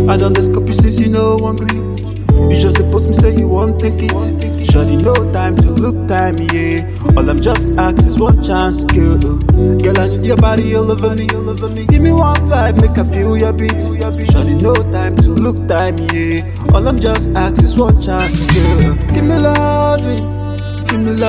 I done the scope you since you know hungry. You just supposed me say you won't take it. Shawty, no time to look time, yeah. All I'm just asking is one chance, girl. Girl, I need your body all over me, all over me. Give me one vibe, make I feel your beat. Shawty, no time to look time, yeah. All I'm just asking is one chance, girl. Give me loving, give me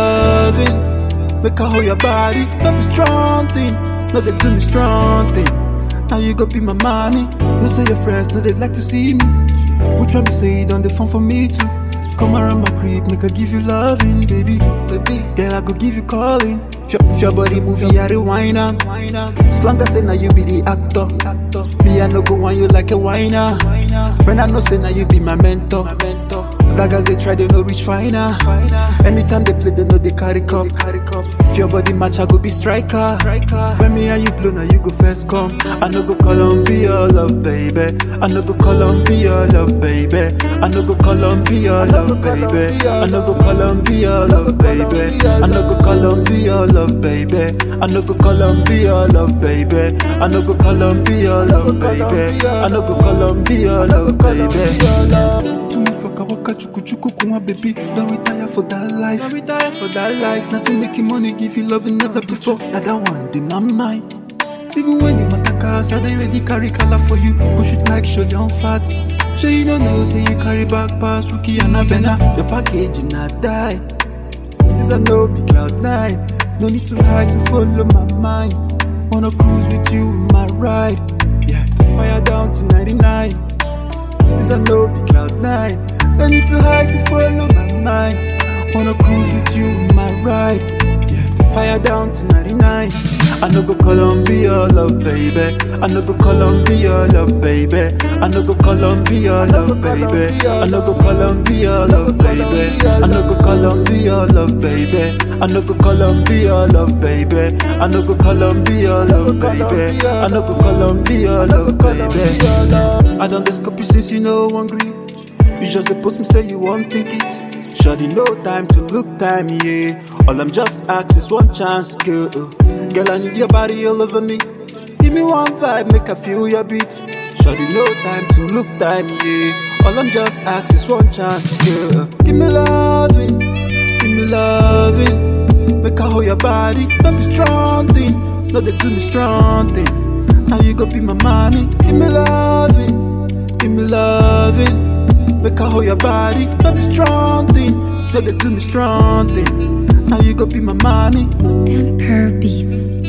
loving. Make I hold your body, not be strong thing. No, they do me strong thing. Now you go be my mommy. No say your friends, no they like to see me. Which one you say it on the phone for me too? Come around my crib, make I give you loving, baby, baby. Girl, I go give you calling. If your, if your body movie, I rewind am. As long as say now you be the actor, actor. Me I no go want you like a whiner. When I know say now you be my mentor, my mentor. Daggers they try, they no reach finer. Anytime they play, they know they carry cup. If your body match, I go be striker. When me and you blow, now you go first come. I no go call on be your love, baby. I no go call on be your love, baby. I no go call on be your love, baby. I no go call on be your love, baby. I no go call on be your love, baby. I no go call on be your love, baby. I no go call on be your love, baby. I no go call on be your love, baby. Too much waka waka chuku chuku kuma baby Don't retire for that life Don't retire for that life Nothing making money give you love never before Now that one in my mind Even when the matter cast I they ready carry color for you Push it like show on fat Sure you don't know say you carry back past Rookie and a Bena The package in a die This a no be cloud nine No need to hide to follow my mind Wanna cruise with you in my ride Yeah, fire down to 99 this a no be cloud nine. No need to hide to follow my mind. Wanna cruise with you in my ride. Yeah, fire down to 99. I no go call on be your love, baby. I no go call on be your love, baby. I no go call on be your love, baby. I no go call on be your love, baby. I no go call on be your love, baby. I no go call on be your love, baby. I no go call on be your love, baby. I no go call on be your love, baby. I done the scope you since you know hungry. You just supposed me say you won't take it. Shawty, no time to look time, yeah. All I'm just asking is one chance, girl. Girl, I need your body all over me. Give me one vibe, make I feel your beat. Shawty, no time to look time, yeah. All I'm just asking is one chance, girl. Give me loving, give me loving. Make I hold your body, not be strong thing. No, they do me strong thing. Now you go be my mommy. Give me loving, give me loving. Make I hold your body, not be strong thing. No, they do me strong thing. Now you go be my mommy. Emperor Beats.